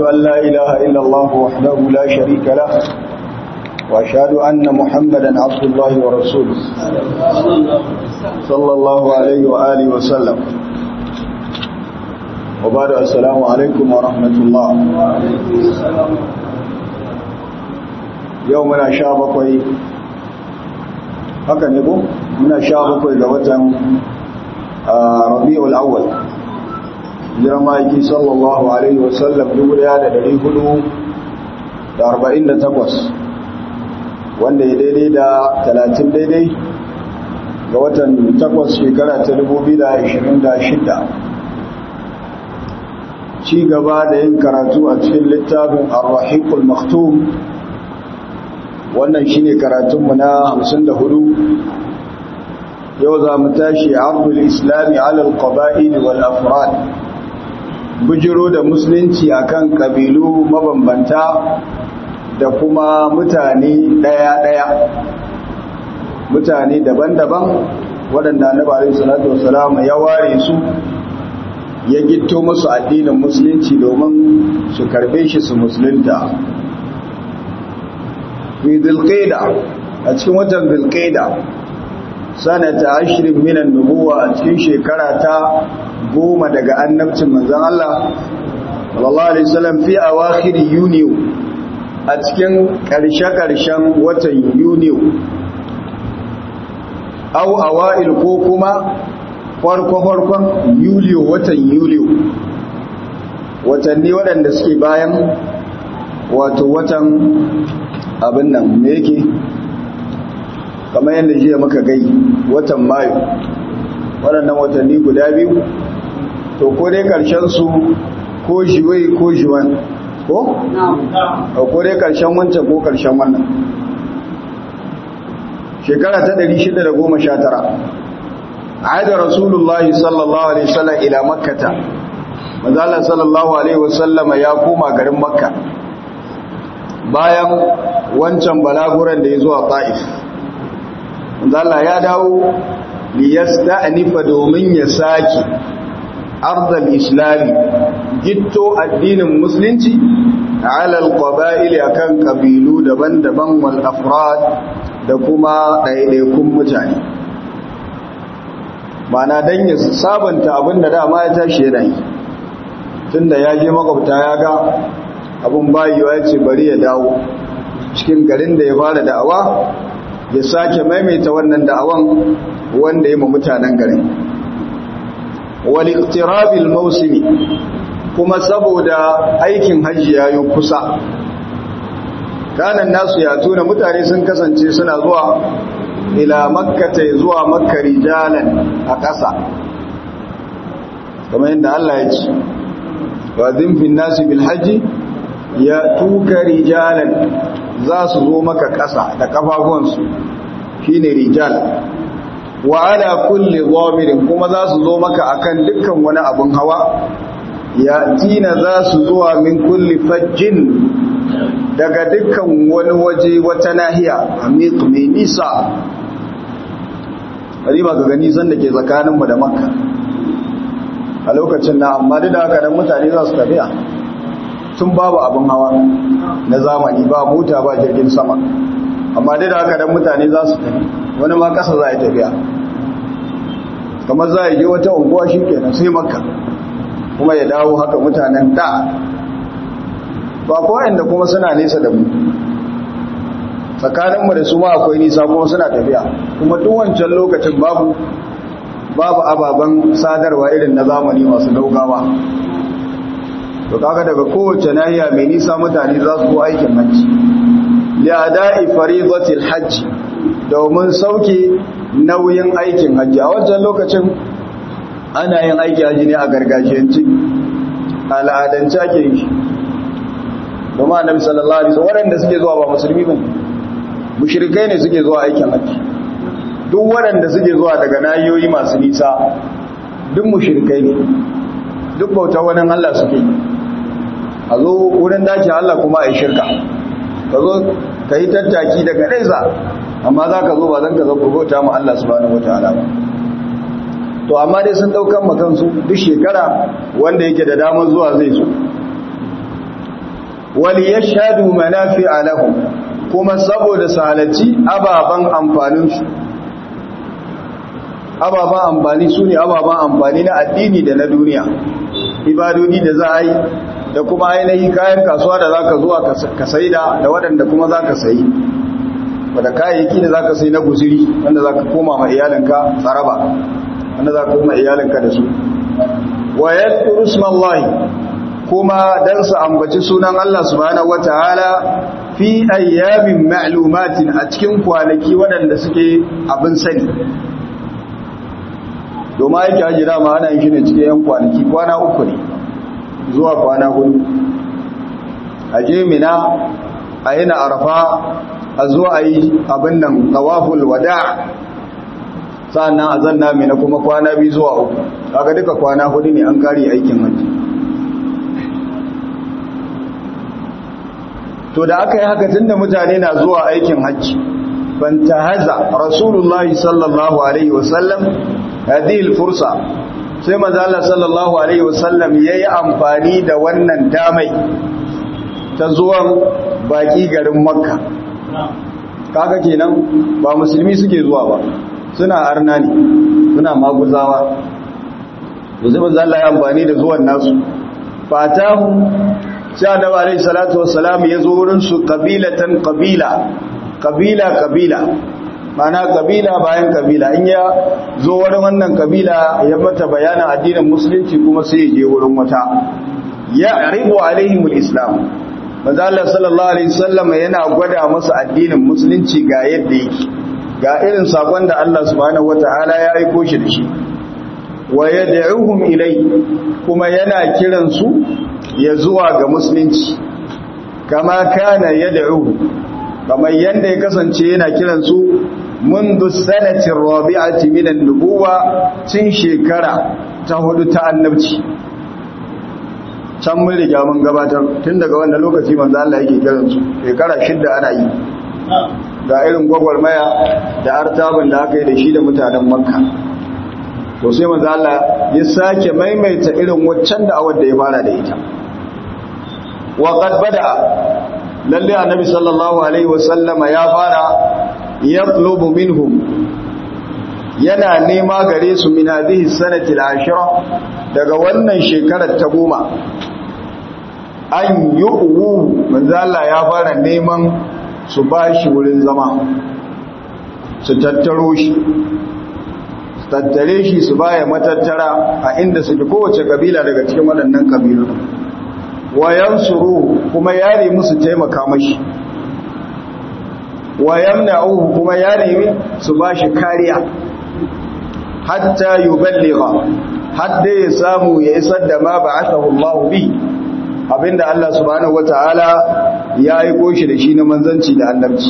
أن لا إله إلا الله وحده لا شريك له وأشهد أن محمدا عبد الله ورسوله صلى الله عليه وآله وسلم وبعد السلام عليكم ورحمة الله يومنا شابكوي haka ne ko muna sha bakwai ga watan rabi'ul awwal jiran ma'aiki sallallahu alaihi wasallam dubu daya da dari hudu da arba'in da takwas wanda ya daidai da talatin daidai ga watan takwas shekara ta dubu biyu da ashirin da shida ci gaba da yin karatu a cikin littafin arrahikul maktum wannan shine karatunmu na 54 yau za mu tashi abdul islami alal qaba'il wal afrad bujiro da musulunci akan kabilu mabambanta da kuma mutane daya-daya mutane daban-daban waɗanda na bari salatu wasalam ya ware su ya gitto musu addinin musulunci domin su karbe shi su musulunta fi dhilqaida a cikin watan dhilqaida sanata ashirin minan nubuwa a cikin shekara ta goma daga annabcin manzon Allah sallallahu alaihi wasallam fi awakhir yuniyo a cikin karshe-karshen watan yuniyo au awail ko kuma farko-farkon yuliyo watan yuliyo watanni waɗanda suke bayan wato watan abin nan me yake kamar yadda jiya muka gai watan mayu waɗannan watanni guda biyu to ko dai ƙarshen su ko shiwai ko shiwan ko? ko dai ƙarshen wancan ko ƙarshen wannan shekara ta 619 عاد رسول الله صلى الله عليه وسلم إلى مكة مازال صلى الله عليه وسلم ya koma garin makka bayan wancan balaguran da ya zuwa ta'if Allah ya dawo liyasta'nifa domin ya saki ardal islami gitto addinin musulunci ala alqaba'il akan kabilu daban-daban wal afrad da kuma ɗaiɗaikun mutane mana dan ya sabanta abinda dama ya tashi yana yi tunda ya je makwabta ya ga abin bayiwa ya ce bari ya dawo cikin garin da ya fara da'awa ya sake maimaita wannan da'awan wanda ya ma mutanen garin wal iqtirabil mawsimi kuma saboda aikin hajji yayi kusa kanan nasu ya tuna mutane sun kasance suna zuwa ila makkata zuwa makka rijalan a ƙasa kamar yadda Allah ya ce wa zimfin nasu bil hajji ya tuka rijalan za su zo maka ƙasa da ƙafafuwansu shi ne rijal wa ala kulli zamirin kuma za su zo maka akan dukkan wani abin hawa ya tina za su zuwa min kulli fajjin daga dukkan wani waje wata nahiya amiq mai nisa riba ga gani san da ke tsakaninmu da makka a lokacin na amma duk da haka dan mutane za su tafiya tun babu abin hawa na zamani ba mota ba jirgin sama amma dai da haka dan mutane za su tafi wani ma kasa za a tafiya kamar za a je wata unguwa shi kenan sai makka kuma ya dawo haka mutanen da ba kowai da kuma suna nesa da mu tsakaninmu da su ma akwai nisa kuma suna tafiya kuma duk wancan lokacin babu babu ababen sadarwa irin na zamani masu daugawa to kaga daga kowace nahiya mai nisa mutane za su zo aikin hajji li'ada'i faridatil hajj domin sauke nauyin aikin hajji a wancan lokacin ana yin aiki hajji ne a gargajiyance al'adance ake yi domin annabi sallallahu alaihi wasallam waɗanda suke zuwa ba musulmi ba mushrikai ne suke zuwa aikin hajji duk waɗanda suke zuwa daga nahiyoyi masu nisa duk mushrikai ne duk bauta wani Allah suke a zo wurin dace Allah kuma a yi shirka ka zo ka yi tattaki daga nesa amma za ka zo ba zan ka zo bauta ma Allah subhanahu wa ta'ala ba to amma dai sun daukan makansu duk shekara wanda yake da damar zuwa zai so wal yashhadu manafi'a lahum kuma saboda salaci ababan amfanin su ababan amfani su ne ababan amfani na addini da na duniya ibadodi da za a yi da kuma ainihin kayan kasuwa da za ka zuwa ka sai da da waɗanda kuma za ka sayi wadda kayayyaki da za ka sai na guziri wanda za ka koma ma iyalinka tsaraba wanda za ka koma iyalinka da su wa yadda usmallahi kuma dan su ambaci sunan Allah subhanahu wataala fi ayyamin ma'lumatin a cikin kwanaki waɗanda suke abin sani domin aiki haji dama ana yin shi ne cikin yan kwanaki kwana uku ne zuwa kwana hudu a je mina a yi na arafa a zuwa a yi abin nan tawaful wada sa'annan a zanna mina kuma kwana biyu zuwa uku kaga duka kwana hudu ne an kare aikin hajji to da aka yi haka tunda mutane na zuwa aikin hajji fantahaza rasulullahi sallallahu alaihi wasallam hadhihi fursa sai manzo Allah sallallahu alaihi wasallam yayi amfani da wannan damai ta zuwan baki garin makka kaga kenan ba musulmi suke zuwa ba suna arna ne suna maguzawa yanzu manzo Allah ya amfani da zuwan nasu fatahu sai annabi alaihi salatu wassalam ya zo wurin su qabilatan qabila qabila qabila mana kabila bayan kabila in ya zo wurin wannan kabila ya mata bayanin addinin musulunci kuma sai ya je wurin wata ya ribu alaihimul islam manzo Allah sallallahu alaihi wasallam yana gwada musu addinin musulunci ga yadda yake ga irin sakon da Allah subhanahu wataala ya aiko shi da shi wa yad'uhum ilai kuma yana kiran su ya zuwa ga musulunci kama kana yad'u kamar yanda ya kasance yana kiran su منذ السنة الرابعة من النبوة تن شكرا تهدو تأنبتي can mun riga mun gabatar tun daga wannan lokaci manzo Allah yake kiran su shekara shidda ana yi ga irin gwagwarmaya da artabin da aka yi da shi da mutanen Makka to sai manzo Allah ya sake maimaita irin waccan da awar da ya fara da ita wa qad bada lalle annabi sallallahu alaihi wasallama ya fara yatlubu minhum yana nema gare su min hadhihi sanati al-ashira daga wannan shekarar ta goma an yu'u manzo Allah ya fara neman su bashi wurin zama su tattaro shi su tattare shi su baya matattara a inda suke kowace kabila daga cikin waɗannan kabilu wayan suru kuma yare musu taimaka mashi wa yamna'uhu kuma ya nemi su bashi kariya hatta yuballigha hadda ya samu ya isar da ma ba'athahu Allah bi abinda Allah subhanahu wataala ya aiko shi da shi na manzanci da annabci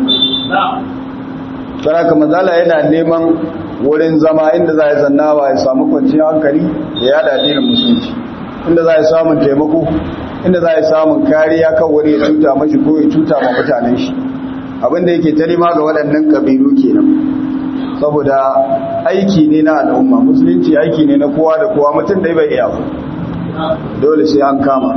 saraka mazala yana neman wurin zama inda za ya zannawa ya samu kwanciyar hankali ya yada addinin musulunci inda za ya samun taimako inda za ya samun kariya kan wani ya cuta mashi ko ya cuta ma mutanen shi abinda yake talima ga waɗannan ƙabilu kenan saboda aiki ne na al'umma musulunci aiki ne na kowa da kowa mutum dai bai iya ba dole sai an kama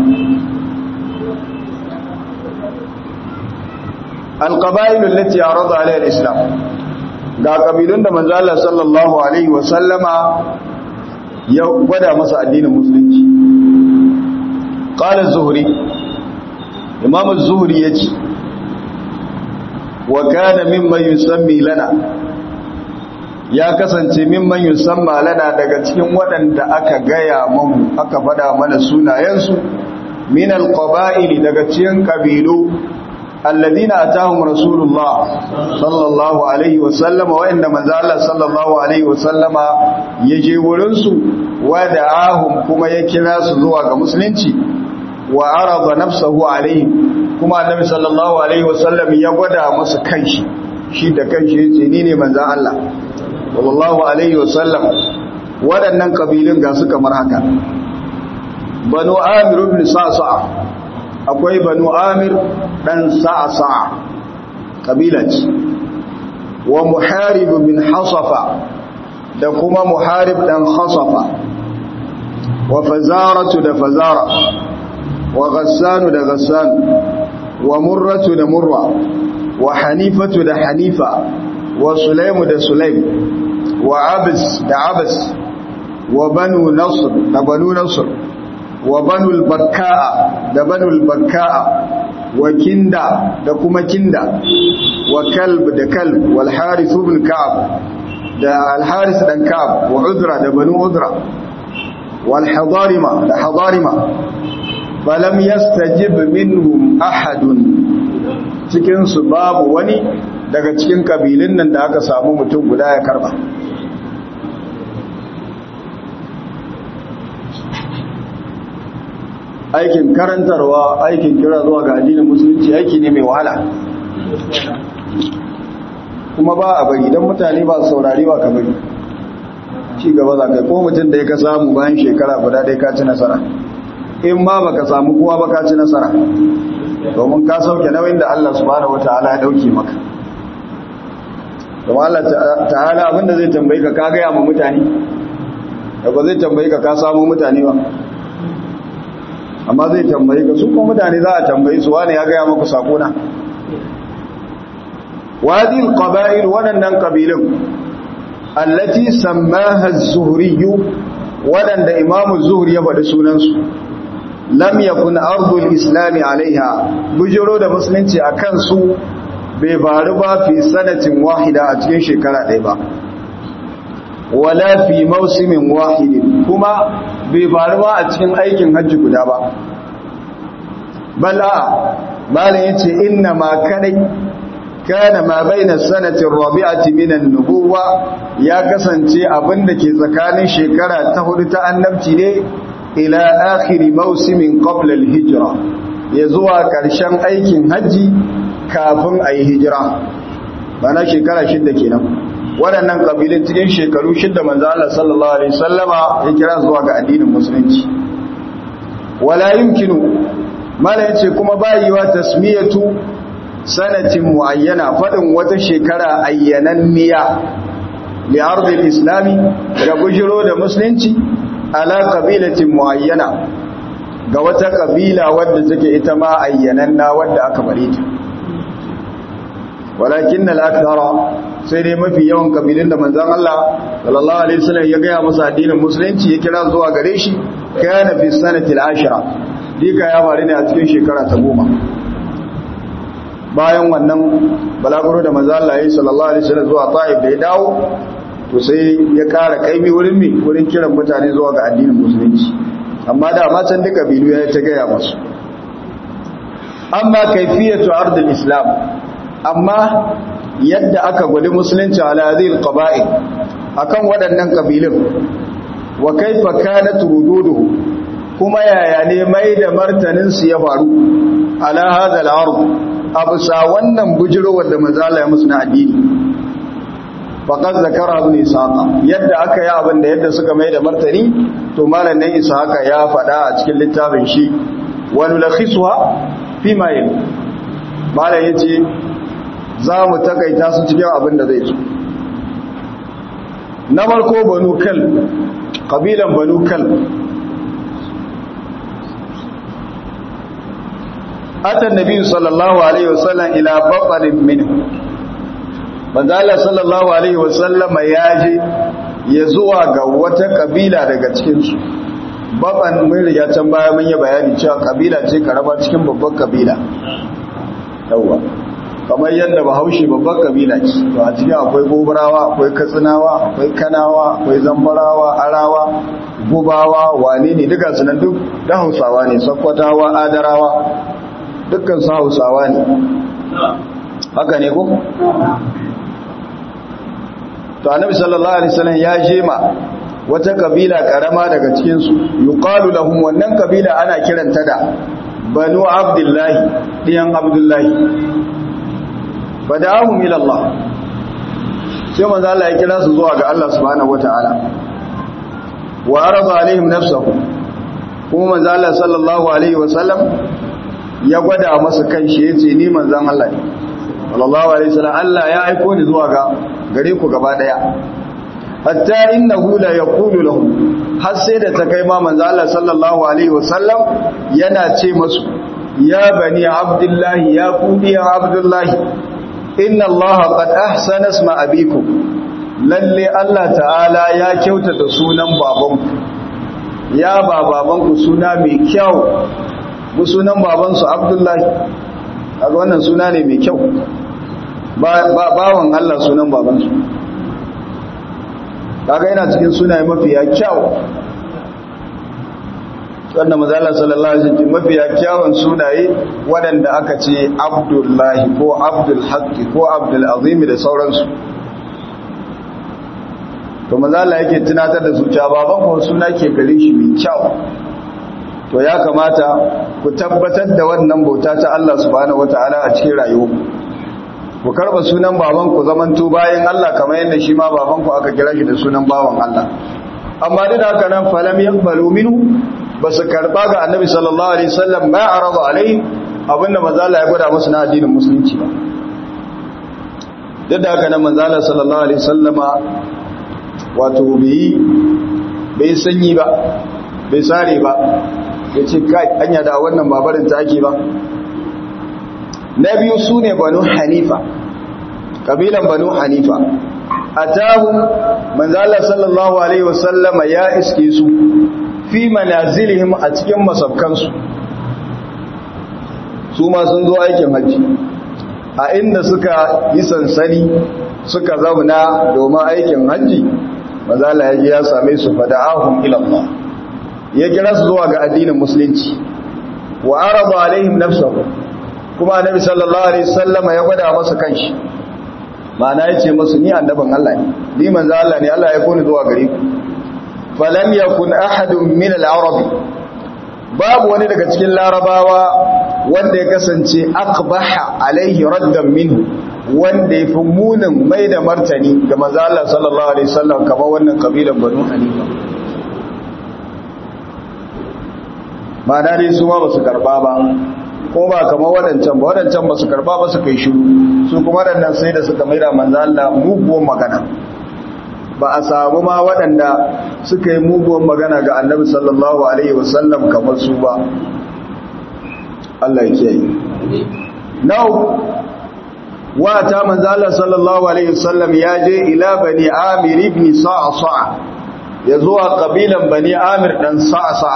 alƙaba'ilu lati ya rada alayhi islam ga ƙabilun da manzo Allah sallallahu alaihi wa sallama ya gwada masa addinin musulunci qala az-zuhri imam az-zuhri yace wa kana mimman yusammi lana ya kasance mimman yusamma lana daga cikin waɗanda aka gaya mamu aka faɗa mana sunayensu min alqaba'ili daga cikin kabilu alladina atahum rasulullah sallallahu alaihi wa sallama wa inda manzo Allah sallallahu alaihi wa sallama yaje wurin su wa da'ahum kuma ya kira su zuwa ga musulunci wa arada nafsahu alaihi kuma annabi sallallahu alaihi wasallam ya gwada masa kanshi shi da kanshi yace ni ne manzon Allah sallallahu alaihi wasallam waɗannan kabilun ga su kamar haka banu amir ibn sa'sa akwai banu amir dan sa'sa kabila ce wa muharib bin hasafa da kuma muharib dan hasafa wa fazaratu da fazara wa ghassanu da ghassanu wa murratu da murra wa hanifatu da hanifa wa sulaimu da sulaim wa abis da abis wa banu nasr da banu nasr wa banu al-bakka'a da banu al-bakka'a wa kinda da kuma kinda wa kalb da kalb wal harith ibn ka'ab da al harith dan ka'ab wa udra da banu udra wal hadarima da hadarima falam yastajib minhum ahadun cikin su babu wani daga cikin kabilun nan da aka samu mutum guda ya karba aikin karantarwa aikin kira zuwa ga addinin musulunci aiki ne mai wahala kuma ba a bari don mutane ba saurari ba ka bari ci gaba za kai ko mutum da ya ka samu bayan shekara guda dai ka ci nasara in ma ba ka samu kowa ba ka ci nasara domin ka sauke nauyin da Allah subhanahu wataala ya dauke maka domin Allah ta'ala abinda zai tambayi ka ka gaya ma mutane da ba zai tambayi ka ka samu mutane ba amma zai tambayi ka su kuma mutane za a tambayi su wani ya gaya maku sakona wadil qaba'il waɗannan kabilun allati sammaha az-zuhri waɗanda imamu zuhri ya faɗi sunansu lam yakun ardul islami alaiha bujiro da musulunci akan su bai faru ba fi sanatin wahida a cikin shekara ɗaya ba wala fi mausimin wahidin kuma bai faru ba a cikin aikin hajji guda ba bala malin yace inna ma kadai kana ma baina sanatin rabi'ati minan nubuwa ya kasance abinda ke tsakanin shekara ta hudu ta annabci ne ila akhiri mausimin qabla al-hijra ya zuwa karshen aikin hajji kafin ayi hijira bana shekara shida kenan waɗannan ƙabilun cikin shekaru shida manzo Allah sallallahu alaihi wasallama ya kira zuwa ga addinin musulunci wala yumkinu mala yace kuma bayiwa tasmiyatu sanatin muayyana fadin wata shekara ayyananniya li ardil islami ga bujiro da musulunci ala qabilatin muayyana ga wata kabila wadda take ita ma ayyananna wadda aka bare ta walakin al-akthara sai dai mafi yawan kabilun da manzon Allah sallallahu alaihi wasallam ya gaya masa addinin musulunci ya kira zuwa gare shi kana fi sanatil ashira dika ya faru ne a cikin shekara ta goma bayan wannan balaguro da manzon Allah ya sallallahu alaihi wasallam zuwa Taif da ya dawo to sai ya kara kaimi wurin mi wurin kiran mutane zuwa ga addinin musulunci amma da ma can duka kabilu ya ta gaya masu amma kaifiyatu ardil islam amma yadda aka gwada musulunci ala hadhihi alqaba'il akan waɗannan kabilun wa kaifa kanat rududuhu kuma yaya ne mai da martanin su ya faru ala hadha al-ard abusa wannan bujiro wanda manzala ya musu na addini faqad zakara ibn ishaqa yadda aka yi abin da yadda suka mai da martani to malamin ishaqa ya faɗa a cikin littafin shi wa nulakhisuha fi ma yali malam yace za mu takaita su cikin abin da zai so na farko banu kal kabilan banu kal atan nabi sallallahu alaihi wasallam ila baqarin minhu manzo Allah sallallahu alaihi wasallam ya je ya zuwa ga wata kabila daga cikin su baban mun riga can baya mun yi bayani cewa kabila ce karaba cikin babban kabila yawa kamar yadda bahaushe babban kabila ce to a cikin akwai gobarawa akwai katsinawa akwai kanawa akwai zambarawa arawa gubawa wane ne duka su nan duk da hausawa ne sakkwatawa adarawa dukkan su hausawa ne haka ne ko to annabi sallallahu alaihi wasallam ya jema wata kabila karama daga cikin su yuqalu lahum wannan kabila ana kiranta da banu abdullahi diyan abdullahi fada'ahum ila Allah sai manzo Allah ya kira su zuwa ga Allah subhanahu wataala wa arada alaihim nafsuhu kuma manzo Allah sallallahu alaihi wasallam ya gwada masa kanshi yace ni manzon Allah ne sallallahu alaihi wasallam Allah ya aiko ni zuwa ga gare ku gaba daya hatta innahu la yaqulu lahu har sai da ta kai ma manzo Allah sallallahu alaihi wasallam yana ce masu ya bani abdullahi ya kudi abdullahi inna Allah qad ahsana isma abikum lalle Allah ta'ala ya kyautata sunan babanku ya ba babanku suna mai kyau mu sunan babansu abdullahi kaga wannan suna ne mai kyau bawan Allah sunan babansu kaga yana cikin sunaye mafiya kyau wannan mazala sallallahu alaihi wasallam mafiya kyawun sunaye waɗanda aka ce abdullahi ko abdul haqqi ko abdul azim da sauransu to mazala yake tunatar da su cewa baban ko suna ke gare shi mai kyau to ya kamata ku tabbatar da wannan bauta ta Allah subhanahu wataala a cikin rayuwa ku karba sunan baban ku zamanto bayan Allah kamar yadda shi ma baban ku aka kira shi da sunan bawan Allah amma duk da haka nan falam yaqbalu minhu basu karba ga annabi sallallahu alaihi wasallam ma arada alai abinda manzo Allah ya gwada musu na addinin musulunci ba duk da haka nan manzo Allah sallallahu alaihi wasallama wato bai bai sanyi ba bai sare ba yace kai anya da wannan babarin ta ake ba na biyu su ne banu hanifa ƙabilan banu hanifa a tahun manzala sallallahu alaihi wasallama ya iske su fi manazilihim a cikin masabkansu su ma sun zo aikin hajji a inda suka yi sansani suka zauna domin aikin hajji manzala ya ji ya same su fada'ahun ilallah ya kira su zuwa ga addinin musulunci wa araba alaihim nafsahu kuma annabi sallallahu alaihi wasallama ya gwada masa kanshi ma'ana yace musu ni annaban Allah ne ni manzo Allah ne Allah ya koni zuwa gare ku falam yakun ahadun min al-arab babu wani daga cikin larabawa wanda ya kasance aqbaha alaihi raddan minhu wanda ya fi munin mai da martani ga manzo Allah sallallahu alaihi wasallam kamar wannan kabilan banu hanifa ma'ana dai su ma ba su karba ba ko ba kamar waɗancan ba waɗancan ba su karba ba su kai shiru su kuma waɗannan sai da suka maida manzo Allah muguwan magana ba a samu ma waɗanda suka yi muguwan magana ga annabi sallallahu alaihi wasallam kamar su ba Allah ya kiyaye now wata manzo Allah sallallahu alaihi wasallam ya je ila bani Amir ibn Sa'sa ya zuwa kabilan bani Amir dan Sa'sa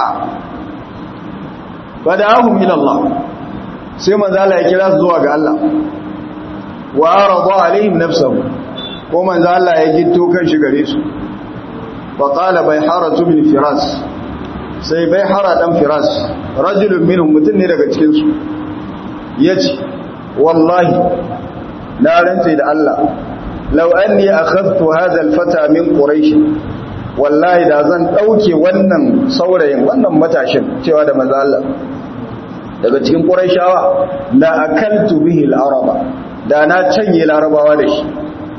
fada'ahum ila Allah sai manzo Allah ya kira su zuwa ga Allah wa arada alaihim nafsuhu ko manzo Allah ya gitto kan shi gare su wa qala bayharatu min firas sai bayhara dan firas rajulun minhum mutun ne daga cikin su yace wallahi na rantsa da Allah law anni akhadtu hadha alfata min quraish wallahi da zan dauke wannan saurayin wannan matashin cewa da manzo Allah daga cikin ƙuraishawa la akaltu bihi al-araba da na canye larabawa da shi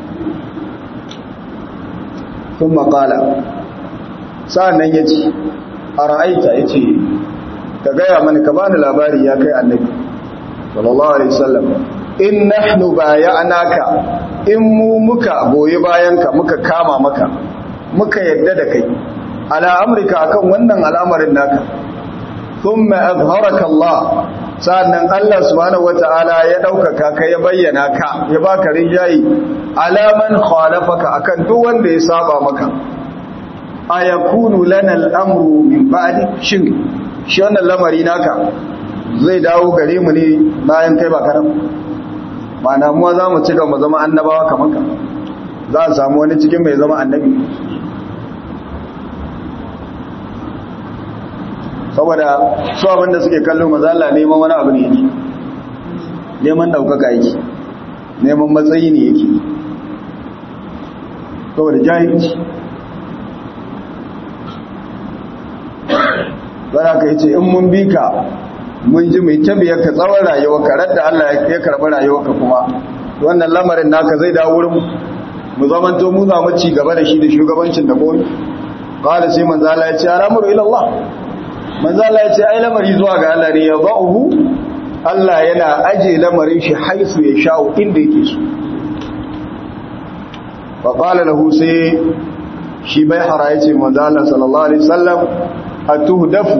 sun maƙala sa'annan ya ce a ra'aita ya ce ka gaya mani ka bani labari ya kai annabi sallallahu alaihi wasallam in nahnu baya'naka in mu muka goyi bayanka muka kama maka muka yadda da kai ala amrika akan wannan al'amarin naka ثم أظهرك الله sannan Allah subhanahu wata'ala ya ɗaukaka ka ya bayyana ka ya baka rijayi alaman khalafaka akan duk wanda ya saba maka ayakunu lana al'amru min ba'di shin shi wannan lamari naka zai dawo gare mu ne bayan kai ba karam ma'ana mu za mu ci gaba zama annabawa kamar ka za a samu wani cikin mai zama annabi saboda su abinda suke kallo mazala neman wani abu ne yake neman daukaka yake neman matsayi ne yake saboda jahilci zara ka yi ce in mun bi ka mun ji mai tabiyar ka tsawon rayuwa ka radda Allah ya karɓi rayuwa ka kuma wannan lamarin naka zai dawo wurin mu zamanto mu za mu ci gaba da shi da shugabancin da goyi qala sai manzo Allah ya ce al'amru ila Allah manzo Allah ya ce ai lamari zuwa ga Allah ne ya ba'uhu Allah yana aje lamarin shi haisu ya sha'u inda yake so fa qala lahu sai shi bai hara ya ce manzo Allah sallallahu alaihi wasallam atuhdafu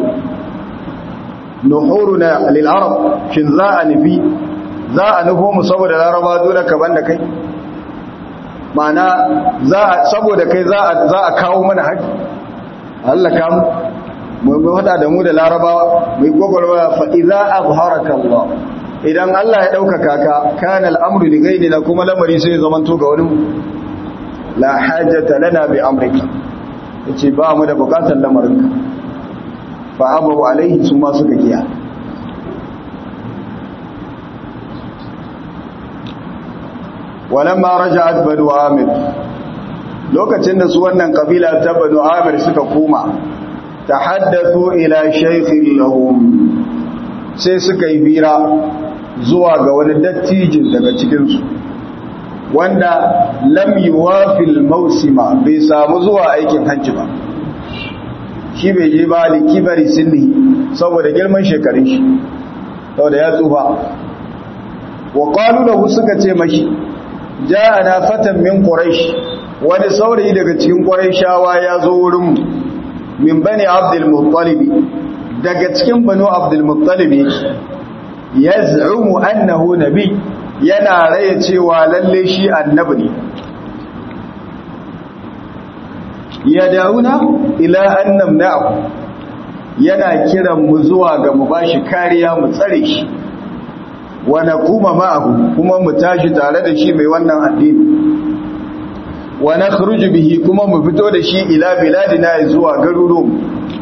nuhuruna lil arab shin za a nufi za a nufo mu saboda laraba dole ka banda kai ma'ana za a saboda kai za a za a kawo mana haƙi Allah ka mu mu hada da mu da larabawa mu gogorwa fa idza azharaka Allah idan Allah ya ɗaukaka ka kana al'amru li gaidina kuma lamari sai zamanto ga wani la hajjata lana bi amrika yace ba mu da bukatar lamarinka fa abu alaihi su ma suka kiya walamma raja'at banu amir lokacin da su wannan kabila ta banu amir suka koma tahaddathu ila shaykhin lahum sai suka yi bira zuwa ga wani dattijin daga cikinsu wanda lam yuwafil mausima bai samu zuwa aikin hajji ba shi bai je ba da kibari sinni saboda girman shekarun shi saboda ya tsufa wa qalu lahu suka ce mashi ja'ana fatan min quraish wani saurayi daga cikin quraishawa ya zo wurin mu min bani abdul muttalib daga cikin banu abdul muttalib yaz'umu annahu nabi yana raye cewa lalle shi annabi ne ya dauna ila annam na'u yana kiran mu zuwa ga mu bashi kariya mu tsare shi wa naquma ma'ahu kuma mu tashi tare da shi mai wannan addini wa nakhruju bihi kuma mu fito da shi ila biladina zuwa garuruwan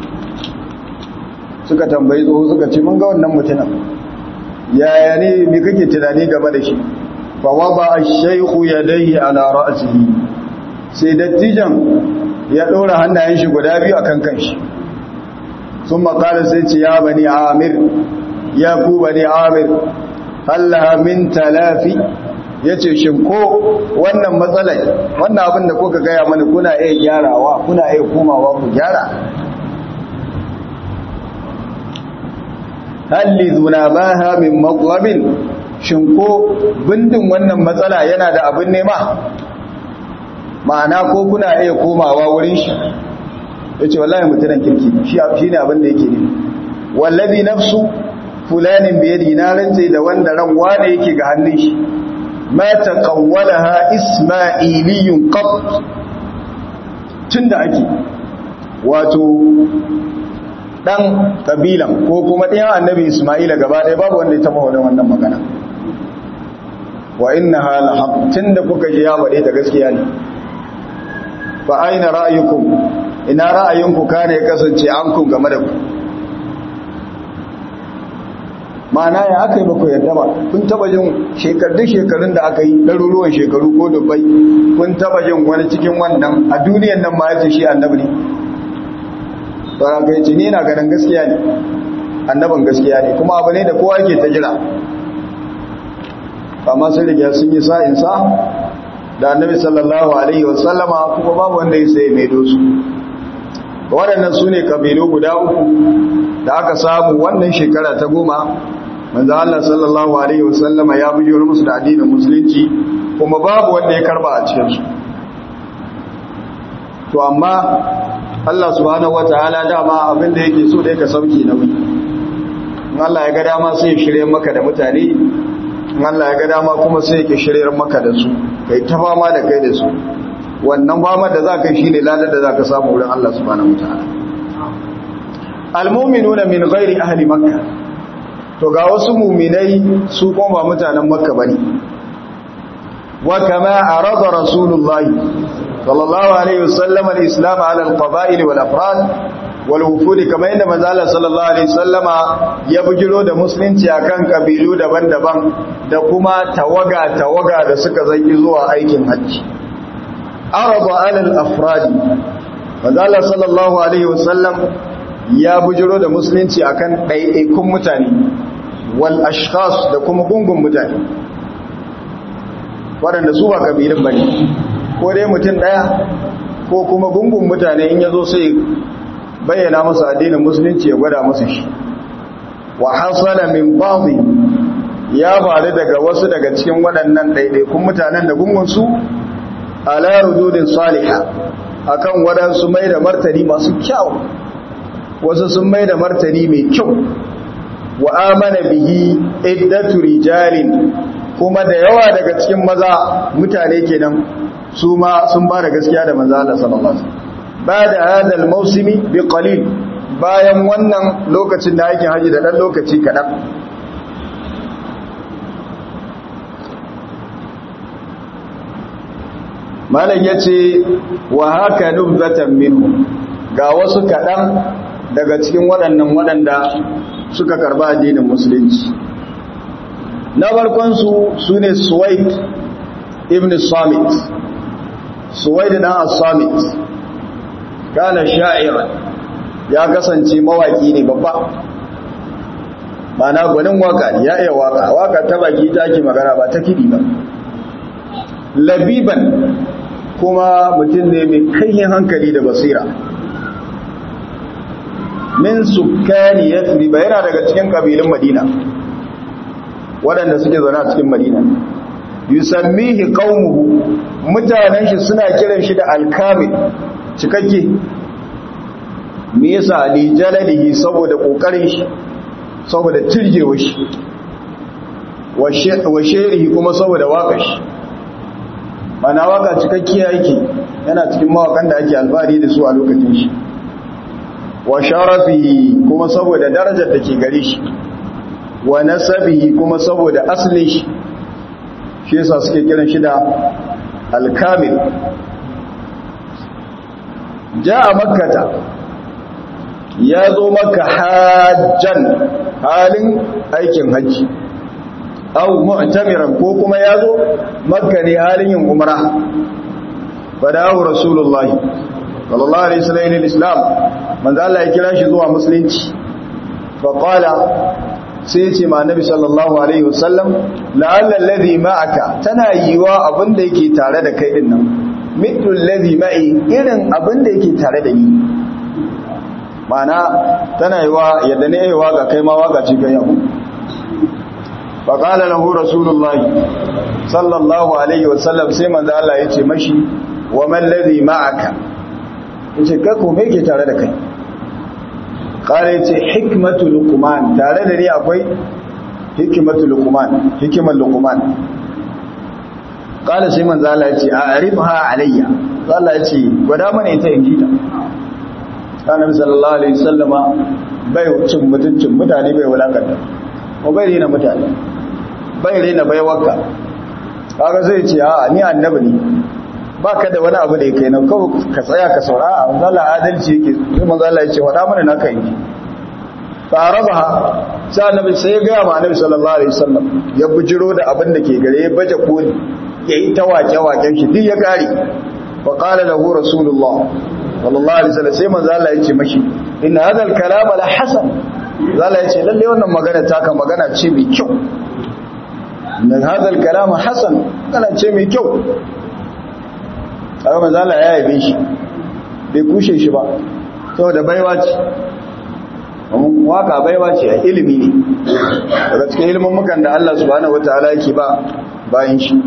suka tambayi tsoho suka ce mun ga wannan mutumin yaya ne me kake tunani game da shi fa wada ash-shaykhu yadayhi ala ra'sihi sai dattijan ya dora hannayen shi guda biyu akan kanshi sun makala sai ce ya bani amir ya ku bani amir Allah min talafi yace shin ko wannan matsalai wannan abin da kuka gaya mana kuna iya gyarawa kuna iya komawa ku gyara halli zunabaha min matlabin shin ko bindin wannan matsala yana da abin nema ma'ana ko kuna iya komawa wurin shi yace wallahi mutunan kirki shi shine abin da yake ne wallazi nafsu fulanin bi yadi na rance da wanda ran wane yake ga hannun shi ma taqawwalaha isma'iliyun qat tunda ake wato dan kabilan ko kuma ɗayan annabi Ismaila gaba ɗaya babu wanda ya taɓa wadda wannan magana wa inna hala tun da kuka ji ya faɗe ta gaskiya ne fa aina ra'ayukum ina ra'ayinku kane ya kasance an kun game da ku ma'ana ya aka yi ba ku yarda ba kun taɓa jin shekarun shekarun da aka yi ɗaruruwan shekaru ko dubbai kun taɓa jin wani cikin wannan a duniyan nan ma ya ce shi annabi ne sauran kai ce ni na ganin gaskiya ne annabin gaskiya ne kuma abu ne da kowa ke ta jira amma sun riga sun yi sa'insa da annabi sallallahu alaihi wasallama kuma babu wanda ya sai mai dosu waɗannan su ne kabilu guda uku da aka samu wannan shekara ta goma manzo Allah sallallahu alaihi wasallama ya bujiro musu da addinin musulunci kuma babu wanda ya karba a cikin su to amma Allah subhanahu wataala dama abin da yake so da yake sauki nauyi in Allah ya ga dama sai ya shirye maka da mutane in Allah ya ga dama kuma sai yake shirye maka da su kai ta fama da kai da su wannan fama da zaka yi shine ladar da zaka samu wurin Allah subhanahu wataala almu'minuna min ghairi ahli makkah to ga wasu mu'minai su kuma ba mutanen makka bane wa kama arada rasulullahi sallallahu alaihi wasallam al-islam ala al-qaba'il wal afrad wal wufud kamar yadda manzo Allah sallallahu alaihi wasallama ya bujiro da musulunci akan kabilu daban-daban da kuma tawaga tawaga da suka zanki zuwa aikin hajji arada ala al-afrad manzo Allah sallallahu alaihi wasallam ya bujiro da musulunci akan ɗaiɗaikun mutane wal ashkhas da kuma gungun mutane waɗanda su ba kabilun bane ko dai mutum ɗaya ko kuma gungun mutane in ya zo sai bayyana masa addinin musulunci ya gwada masa shi wa hasala min ba'dhi ya faru daga wasu daga cikin waɗannan ɗaiɗaikun mutanen da gungun su ala rududin salihah akan waɗansu mai da martani masu kyau wasu sun mai da martani mai kyau wa amana bihi iddatu rijalin kuma da yawa daga cikin maza mutane kenan su ma sun ba da gaskiya da manzo Allah sallallahu alaihi wasallam ba da hadal mausimi bi qalil bayan wannan lokacin da aikin haji da dan lokaci kadan malam yace wa haka nubzatan minhu ga wasu kadan daga cikin waɗannan waɗanda suka karba addinin musulunci na farkonsu su ne suwaid ibn samit suwaid dan as-samit kana sha'iran ya kasance mawaki ne babba mana gwanin waka ya iya waka waka ta baki take magana ba ta kidi ba labiban kuma mutum ne mai kayyin hankali da basira min sukkani yathriba yana daga cikin kabilun madina waɗanda suke zaune a cikin madina yusammihi qaumuhu mutanen shi suna kiran shi da alkamil cikakke me yasa li jalalihi saboda kokarin shi saboda tirjewa shi wa sherihi kuma saboda waka shi mana waka cikakkiya yake yana cikin mawakan da ake alfahari da su a lokacin shi wa sharafihi kuma saboda darajar da ke gare shi wa nasabihi kuma saboda asalin shi shi yasa suke kiran shi da alkamil ja'a makkata ya zo maka hajjan halin aikin hajji au mu'tamiran ko kuma ya zo makka ne halin yin umra fadahu rasulullahi sallallahu alaihi wasallam islam manzo Allah ya kira shi zuwa musulunci fa qala sai ya ce ma annabi sallallahu alaihi wasallam la'alla alladhi ma'aka tana yiwa abinda yake tare da kai din nan mithlu alladhi ma'i irin abinda yake tare da ni mana tana yiwa yadda ne yayi waka kai ma waka ce kai yau fa qala lahu rasulullahi sallallahu alaihi wasallam sai manzo Allah ya ce mashi wa man alladhi ma'aka yace kai ko me yake tare da kai kare ce hikmatu luqman tare da ni akwai hikmatu luqman hikimar luqman kala sai manzo Allah ya ce a'rifha alayya Allah ya ce gwada mana ita in jita annabi sallallahu alaihi wasallama bai cin mutuncin mutane bai wulakanta ko bai rena mutane bai rena bai wakka kaga zai ce a ni annabi ne baka da wani abu da yake nan kawai ka tsaya ka saurara manzo Allah adalci yake sai manzo Allah ya ce wada mana naka yi farabaha sai annabi sai ya ga ma annabi sallallahu alaihi wasallam ya bujiro da abin da ke gare ya baje koli yayi ta wake waken shi duk ya kare fa qala lahu rasulullah sallallahu alaihi wasallam sai manzo Allah ya ce mashi inna hadha al-kalama la hasan zalla ya ce lalle wannan magana taka magana ce mai kyau inna hadha al-kalama hasan kana ce mai kyau kaga manzo Allah ya yabe shi bai kushe shi ba saboda baiwa ce waka baiwa ce a ilimi ne daga cikin ilimin mukan da Allah subhanahu wataala yake ba bayan shi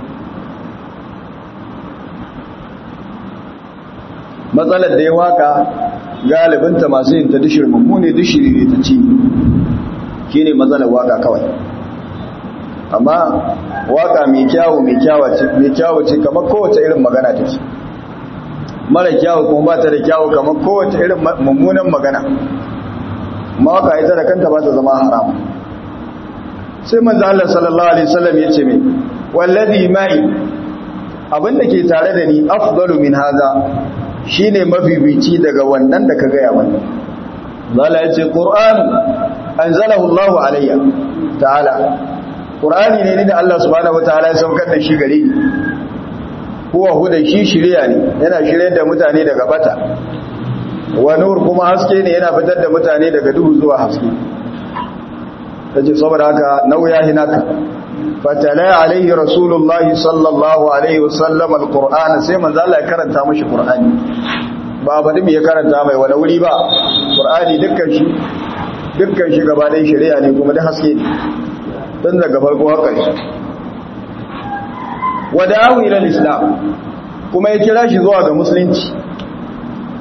matsalar da ya waka galibinta masu yin ta dishir mummune dishiri ne ta ci shine matsalar waka kawai amma waka mai kyawu mai kyawu ce kamar kowace irin magana ta ce mara kyawu kuma ba ta da kyawu kamar kowace irin mummunan magana mawaka ita da kanta ba ta zama haram sai manzo Allah sallallahu alaihi wasallam ya ce mai wallazi mai abinda ke tare da ni afdalu min haza shine mafifici daga wannan da ka gaya mana Allah ya ce Qur'an anzalahu Allahu alayya ta'ala Qur'ani ne da Allah subhanahu wataala ya saukar da shi gare ni huwa huda shi shiriya ne yana shiryar da mutane daga bata wa nur kuma haske ne yana fitar da mutane daga duhu zuwa haske tace saboda haka nauya hinaka fatala alaihi rasulullah sallallahu alaihi wasallam alquran sai manzo Allah ya karanta mashi qur'ani ba badi me ya karanta mai wani wuri ba qur'ani dukkan shi dukkan shi gaba ɗaya shari'a ne kuma da haske ne tun daga farko haka ne wada'ahu ila islam kuma ya kira shi zuwa ga musulunci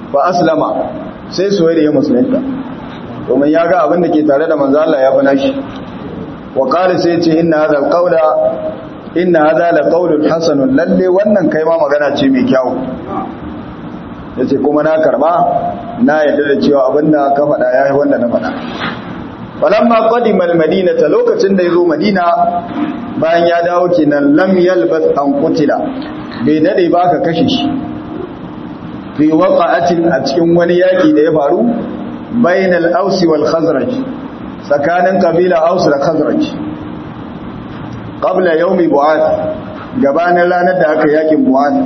fa aslama sai suwaid ya musulunta domin ya ga abin da ke tare da manzo Allah ya fi nashi wa qala sai ce inna hadha alqawla inna hadha laqawlun hasanun lalle wannan kai ma magana ce mai kyau yace kuma na karba na yadda da cewa abinda ka faɗa yayi wanda na faɗa falamma qadima almadinata lokacin da yazo madina bayan ya dawo kenan lam yalbas an qutila bai dade ba ka kashe shi fi waqa'atin a cikin wani yaki da ya faru bainal aus wal khazraj tsakanin kabila aus da khazraj qabla yawmi bu'ath gabanin ranar da aka yakin bu'ath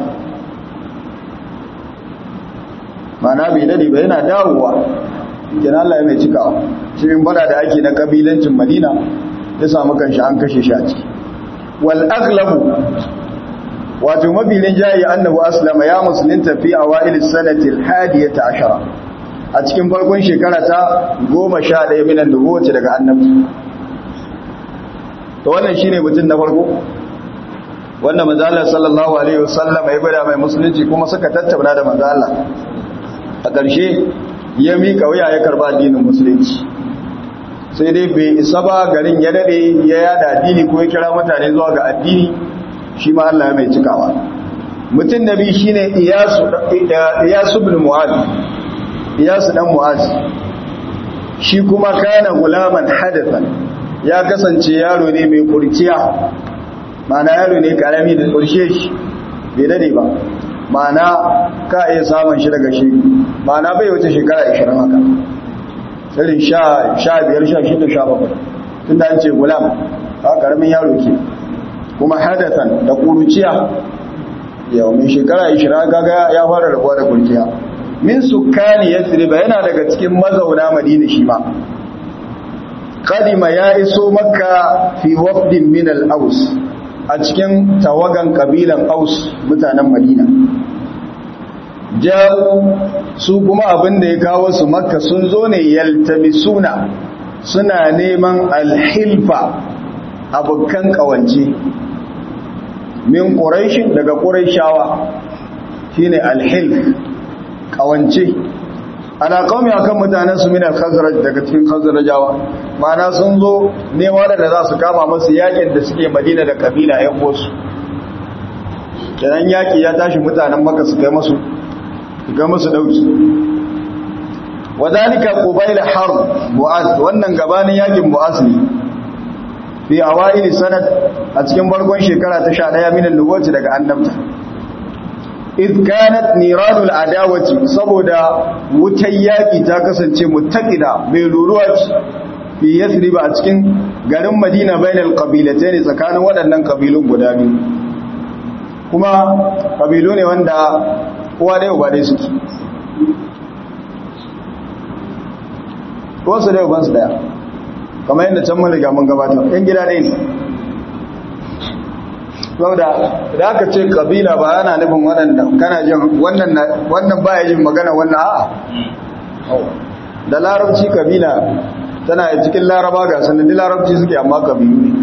mana bai dade ba yana dawowa kenan Allah ya mai cikawa cikin bada da ake na kabilancin Madina ya samu kanshi an kashe shi a ciki wal aghlabu wato mabilin jayi annahu aslama ya musulunta fi awail sanati al hadiyata ashara a cikin farkon shekara ta 11 minan nubuwati daga annabi to wannan shine mutum na farko wanda manzo Allah sallallahu alaihi wasallam ya gwada mai musulunci kuma suka tattauna da manzo Allah a ƙarshe ya mika wuya ya karba addinin musulunci sai dai bai isa ba garin ya dade ya yada addini ko ya kira mutane zuwa ga addini shi ma Allah ya mai cikawa mutum nabi shine iyasu iyasu ibn mu'adh iyasu dan mu'adh shi kuma kana gulaman hadathan ya kasance yaro ne mai kurciya mana yaro ne karami da kurshe shi bai dade ba mana ka iya samun shi daga shi mana bai wuce shekara 20 haka irin sha biyar sha shida sha bakwai tun da an ce gulam a karamin yaro ke kuma hadatan da kuruciya yau mai shekara 20 gaga ya fara rabuwa da kurciya min sukani ya ba yana daga cikin mazauna madina shi ma kadima ya iso makka fi wafdin min al-aus a cikin tawagan kabilan aus mutanen madina ja'u su kuma abin da ya kawo su makka sun zo ne yaltamisuna suna neman alhilfa abokan kawance min quraishin daga quraishawa shine alhilf kawance ana qaumi akan mutanen su min al-khazraj daga cikin khazrajawa ma'ana sun zo nema da za su kama masu yakin da suke madina da kabila yan wasu kenan yaki ya tashi mutanen makka su kai masu ga musu dauki wadalika qubayl harb mu'az wannan gabanin yakin mu'az ne fi awaili sanad a cikin barkon shekara ta 11 min al-nubuwati daga annabta id kanat niranul adawati saboda wutar yaki ta kasance muttaqida mai ruruwa fi yasrib a cikin garin madina bainal qabilatayn tsakanin waɗannan kabilun guda biyu kuma kabilu ne wanda kowa da yau ba dai suke kowasu da yau bansu daya kamar yadda can maliga mun gabata yan gida ɗaya ne saboda da aka ce kabila ba yana nufin waɗanda kana jin wannan baya jin magana wannan a'a da larabci kabila tana cikin laraba ga sanadi larabci suke amma kabilu ne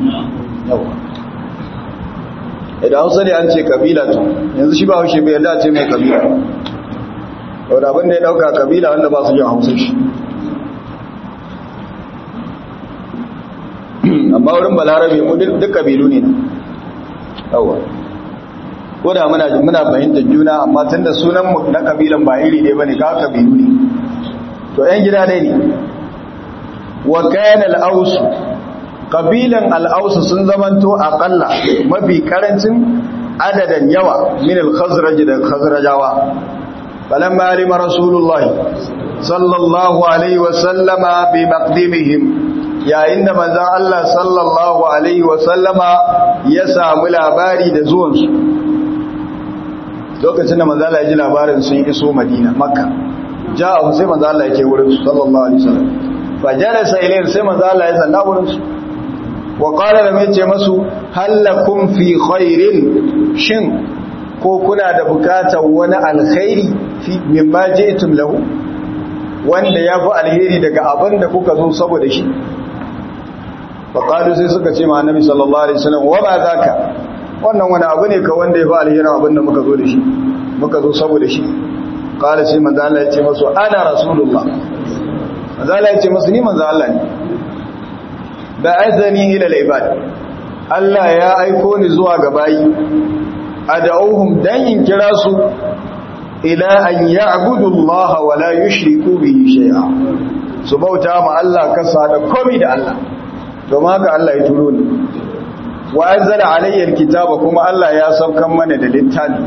idan hausa ne an ce kabila to yanzu shi ba haushe bai yarda ce mai kabila wadda abin da ya dauka kabila wanda ba su jin hausa shi amma wurin balarabe mu duk kabilu ne na yawa ko da muna muna fahimtar juna amma tun da sunan mu na kabilan ba iri ne bane ka kabilu ne to yan gida dai ne wa kana al-aus kabilan al-aus sun zamanto aqalla mafi karancin adadan yawa min al-khazraj da khazrajawa falamma alima rasulullahi sallallahu alaihi wa sallama bi maqdimihim yayin da manzon Allah sallallahu alaihi wa sallama ya samu labari da zuwansu lokacin da manzon Allah ya ji labarin sun iso Madina Makka ja'a sai manzon Allah ya ce wurin su sallallahu alaihi wasallam fa jalasa ilayhi sai manzon Allah ya zanna wurin su wa qala da mai ce masu halakum fi khairin shin ko kuna da bukatar wani alkhairi fi mimma ji'tum lahu wanda ya fi alheri daga abin da kuka zo saboda shi faƙalu sai suka ce ma annabi sallallahu alaihi wasallam wa ba zaka wannan wani abu ne ka wanda ya fi alherin abin da muka zo da shi muka zo saboda shi qala sai manzo Allah ya ce masu ana rasulullah manzo Allah ya ce masu ni manzo Allah ne ba'athani ila al-ibad Allah ya aiko ni zuwa ga bayi ad'uhum dan in kira su ila an ya'budu Allah wa la yushriku bihi shay'a su bauta ma Allah kasa da komai da Allah domin haka Allah ya turo ni wa anzala alayya alkitaba kuma Allah ya saukan mana da littafi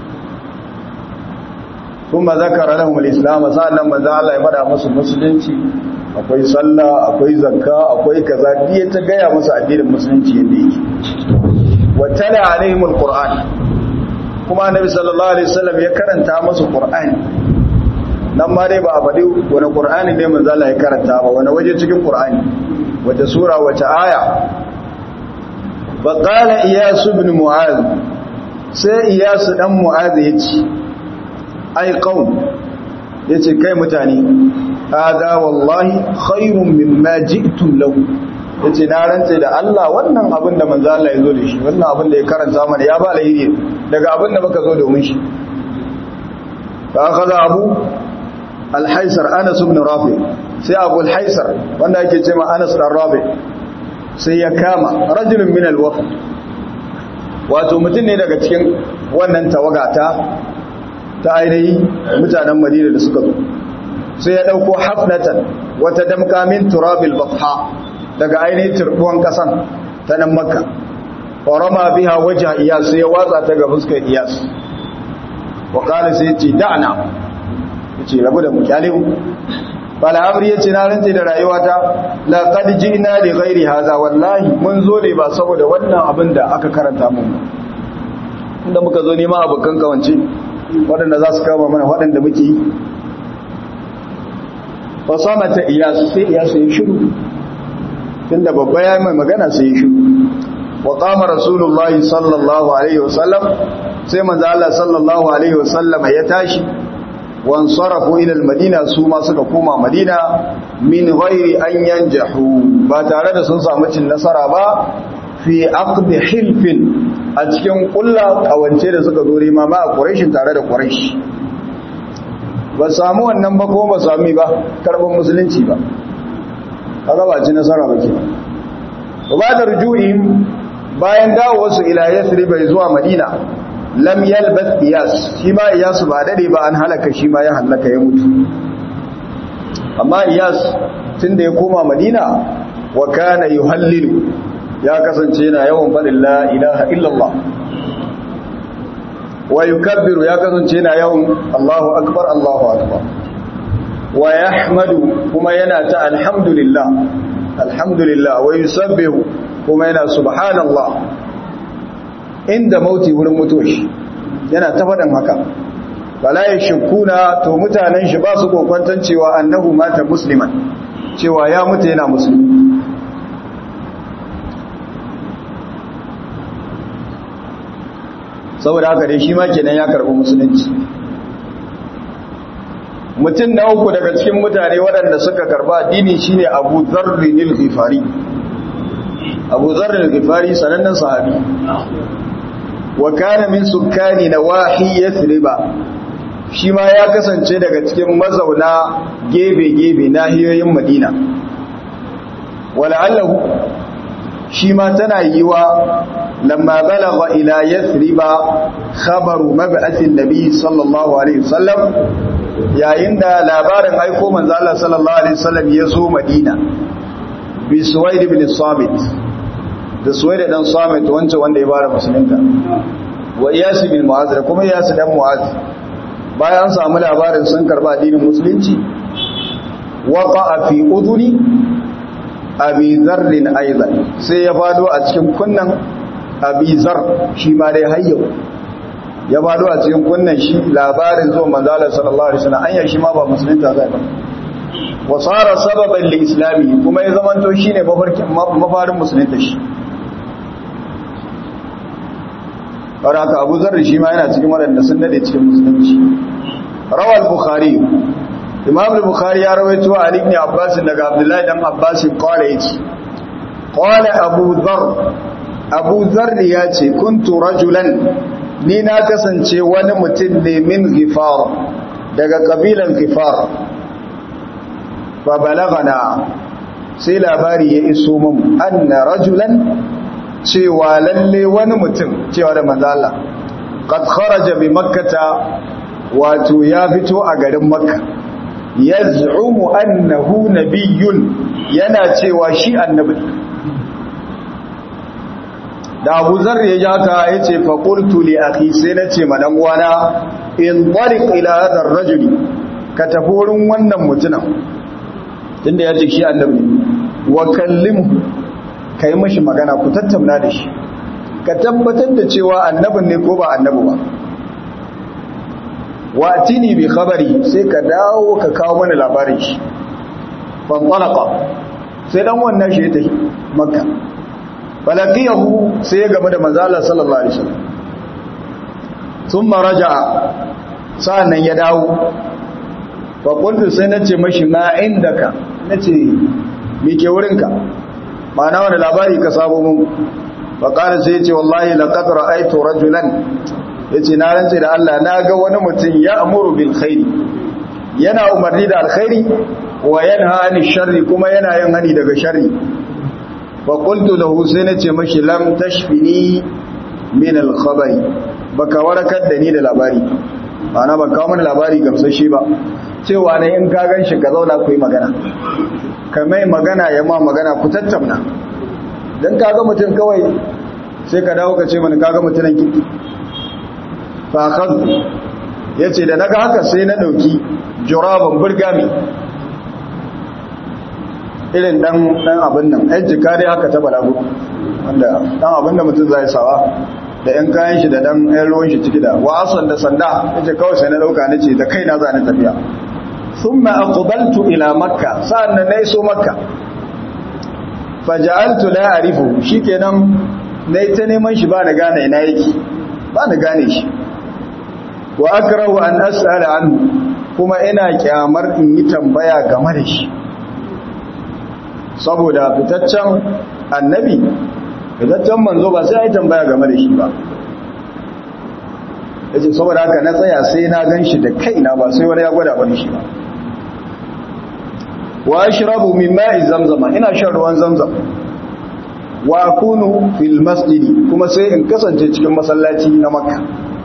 kuma zakara lahum alislam sannan manzo Allah ya fada musu musulunci akwai sallah akwai zakka akwai kaza diye ta gaya musu addinin musulunci yadda yake wa tala alaihim alquran kuma annabi sallallahu alaihi wasallam ya karanta musu qur'ani nan ma dai ba a faɗi wani qur'ani ne manzo Allah ya karanta ba wani waje cikin qur'ani wace sura wace aya فقال إياس بن معاذ سي إياس دم معاذ يتي أي قوم يتي كي متاني هذا والله خير مما جئتم له yace na rantse da Allah wannan abin da manzo Allah ya zo da shi wannan abin da ya karanta mana ya ba alheri daga abin da muka zo domin shi fa akhadha abu al-haisar Anas ibn Rafi sai Abu al-Haisar wanda yake cewa Anas dan Rafi sai ya kama rajulun min alwaf wato mutum ne daga cikin wannan tawagata ta ainihi mutanen madina da suka zo sai ya dauko hafnatan wata damka min turabil batha daga ainihin turbuwan kasan ta nan makka warama biha wajha iyas sai ya watsa ta ga fuskar iyas wa qala sai ya ce da'na yace rabu da mu kyalimu fal'amri ya ce na rantse da rayuwata laqad ji'na li ghairi hadha wallahi mun zo ne ba saboda wannan abin da aka karanta mun inda muka zo neman abokan kawance waɗanda za su kama mana waɗanda muke yi fa samata iyas sai iyas ya shiru tunda babba ya mai magana sai ya shiru wa qama rasulullahi sallallahu alaihi wasallam sai manzo Allah sallallahu alaihi wasallam ya tashi wansarafu ila almadina su ma suka koma madina min ghairi an yanjahu ba tare da sun samu cin nasara ba fi aqd hilfin a cikin kulla kawance da suka zo rima ma a quraish tare da quraish ba samu wannan ba ko ba sami ba karban musulunci ba kaga ba ci nasara ba ke ba da rujuihim bayan dawo su ila yathrib zuwa madina lam yalbath iyas shi ma iyas ba dade ba an halaka shi ma ya halaka ya mutu amma iyas tunda ya koma madina wa kana yuhallilu ya kasance yana yawan fadin la ilaha illallah wa yukabbiru ya kasance yana yawan Allahu akbar Allahu akbar wa yahmadu kuma yana ta alhamdulillah alhamdulillah wa yusabbihu kuma yana subhanallah inda mauti wurin mutoshi yana ta faɗin haka bala ya shukuna to mutanen shi ba su kokwantan cewa annahu mata musliman cewa ya mutu yana musulmi saboda haka dai shi ma kenan ya karɓi musulunci mutum na uku daga cikin mutane waɗanda suka karɓa addini shine abu zarrinil ghifari abu zarrinil ghifari sanannen sahabi wa kana min sukkani nawahi yathriba shi ma ya kasance daga cikin mazauna gebe-gebe nahiyoyin madina wala'allahu shi ma tana yiwa lamma balagha ila yathriba khabaru mab'athin nabi sallallahu alaihi wasallam yayin da labarin aiko manzo Allah sallallahu alaihi wasallam ya zo madina bi suwaid ibn sabit da suwaid dan sabit wancan wanda ya bara musulunta wa iyas bin mu'az da kuma iyas dan mu'az bayan samu labarin sun karba addinin musulunci waqa fi udhuni abi zarrin aidan sai ya fado a cikin kunnan abi zar shi ma dai hayyau ya fado a cikin kunnan shi labarin zuwa manzala sallallahu alaihi wasallam anya shi ma ba musulunta zai ba wa sara sababan li islami kuma ya zamanto shine mafarkin mafarin musulunta shi Baraka Abu Zarri shi ma yana cikin waɗanda sun dade cikin musulunci. Rawal Bukhari Imam al-Bukhari ya rawaito Ali ibn Abbas daga Abdullah dan Abbas qala yace Qala Abu Dharr Abu Dharr ya ce kuntu rajulan ni na kasance wani mutum ne min Ghifar daga kabilan kifar fa balagana sai labari ya iso mun anna rajulan cewa lalle wani mutum cewa da manzo Allah qad kharaja bi makkata wato ya fito a garin makka yaz'umu annahu nabiyyun yana cewa shi annabi da Abu Zar ya ja ka yace fa qultu li akhi sai nace ma dan uwana in tariq ila hadha ar-rajul ka tafi wurin wannan mutumin tunda yace shi annabi wa kallimhu kai mashi magana ku tattauna da shi ka tabbatar da cewa annabin ne ko ba annabi ba wa tini bi khabari sai ka dawo ka kawo mana labarin shi fan talaqa sai dan wannan shi ta makka falaqiyahu sai ya game da manzo Allah sallallahu alaihi wasallam thumma raja'a sa'annan ya dawo fa qultu sai nace mashi ma indaka nace me ke wurinka ma'ana wani labari ka sabo mun fa qala sai yace wallahi laqad ra'aytu rajulan yace na rantse da Allah na ga wani mutum ya amuru bil khairi yana umarni da alkhairi wa yanha anil sharri kuma yana yin hani daga sharri fa qultu lahu sai nace mashi lam tashfini min al khabari baka warakar da ni da labari ma'ana ban kawo mana labari gamsashe ba cewa ne in ka gan shi ka zauna ku yi magana ka mai magana ya ma magana ku tattauna don kaga mutum kawai sai ka dawo ka ce mana kaga mutumin kiki fakar ya ce da naga haka sai na ɗauki juraban burgami irin ɗan abin nan yan jika dai haka ta balagu wanda ɗan abin da mutum zai sawa da yan kayan shi da ɗan yan ruwan shi ciki da wa'ason da sanda ya ce kawai sai na ɗauka na ce da kai na za ni tafiya ثم أقبلت إلى مكة سألنا نيسو مكة فجعلت لا أعرفه شكنا نيتني من شبان غانا إنايكي بان غانيش وأكره أن أسأل عنه كما إنا كامر إن يتنبيا غمرش saboda fitaccen annabi fitaccen manzo ba sai ya tambaya game da shi ba yace saboda haka na tsaya sai na gan shi da kaina ba sai wani ya gwada bane shi ba wa ashrabu min ma'i zamzama ina shan ruwan zamzam wa akunu fil masjidi kuma sai in kasance cikin masallaci na makka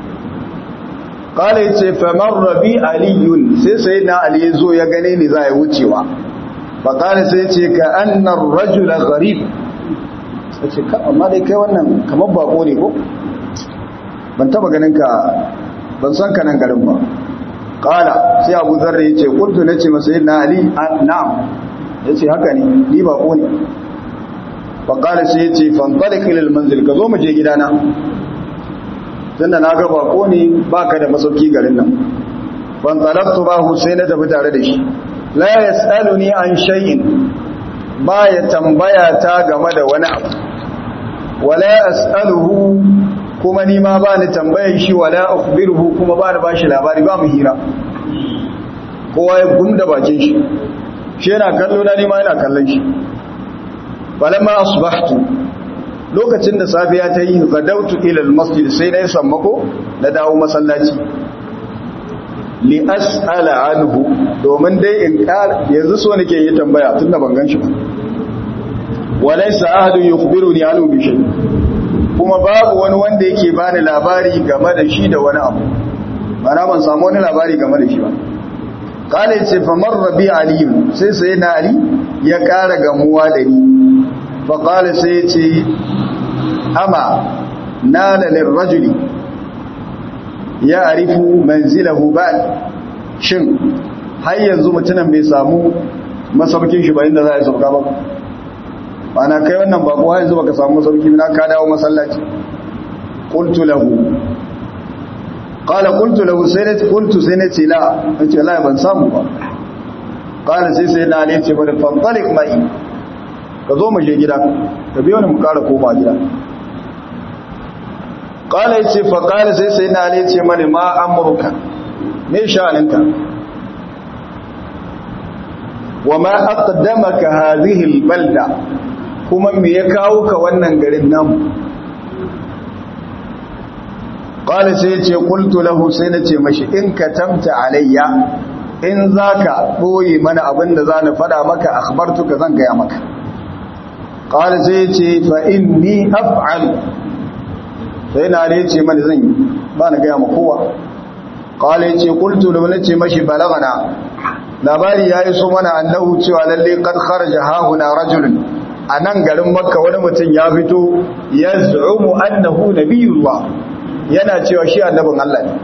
qala yace fa marra bi aliyun sai sai na ali yazo ya gane ni za ya wucewa fa qala sai yace ka anna ar-rajula gharib sai ka amma dai kai wannan kamar bako ne ko ban taba ganin ka ban san ka nan garin ba kala sai abu zarra ya ce kuntu na ce masa yin na ali na'am ya ce haka ne ni ba ne ba kala sai ya ce fanfalik ilil manzil ka zo mu je gidana tunda na ga bako ne ba ka da masauki garin nan fantalaktu ba sai na tafi tare da shi la ya ni an shay'in ba ya tambaya ta game da wani abu wala as'aluhu kuma ni ma ba ni tambayar shi wala ukhbiruhu kuma ba ni bashi labari ba mu hira kowa ya gumda bakin shi shi yana kallo na ni ma yana kallon shi falamma asbahtu lokacin da safiya ta yi gadautu ila almasjid sai na sammako na dawo masallaci li as'ala anhu domin dai in kar yanzu so nake yi tambaya tunda ban gan shi ba walaysa ahadun yukhbiruni anhu bi shay kuma babu wani wanda yake bani labari game da shi da wani abu mana ban samu wani labari game da shi ba kala yace fa marra bi ali sai sai na ali ya kara gamuwa da ni fa kala sai yace ama nala lirrajuli ya arifu manzilahu ba shin har yanzu mutumin bai samu masaukin shi ba inda za a sauka ba ana kai wannan bako har yanzu baka samu masauki na ka dawo masallaci qultu lahu qala qultu lahu sai ne qultu sai ne ce la nace la ban samu ba qala sai sai na ne ce bari fantalik mai ka zo mu je gida ka biyo ni mu kara koma gida qala yace fa qala sai sai na ne ce mani ma amruka me sha'aninka wa ma aqdamaka hadhihi albalda kuma me ya kawo ka wannan garin namu qala sai yace qultu lahu sai nace mashi in katamta alayya in zaka boye mana abinda zan fada maka akhbartuka zan gaya maka qala sai yace fa inni af'al sai na ne yace mana zan yi ba na gaya ma kowa qala yace qultu lahu nace mashi balagana labari ya iso mana annahu cewa lalle qad kharaja hahuna rajulun anan garin makka wani mutum ya fito yaz'umu annahu nabiyullah yana cewa shi annabin Allah ne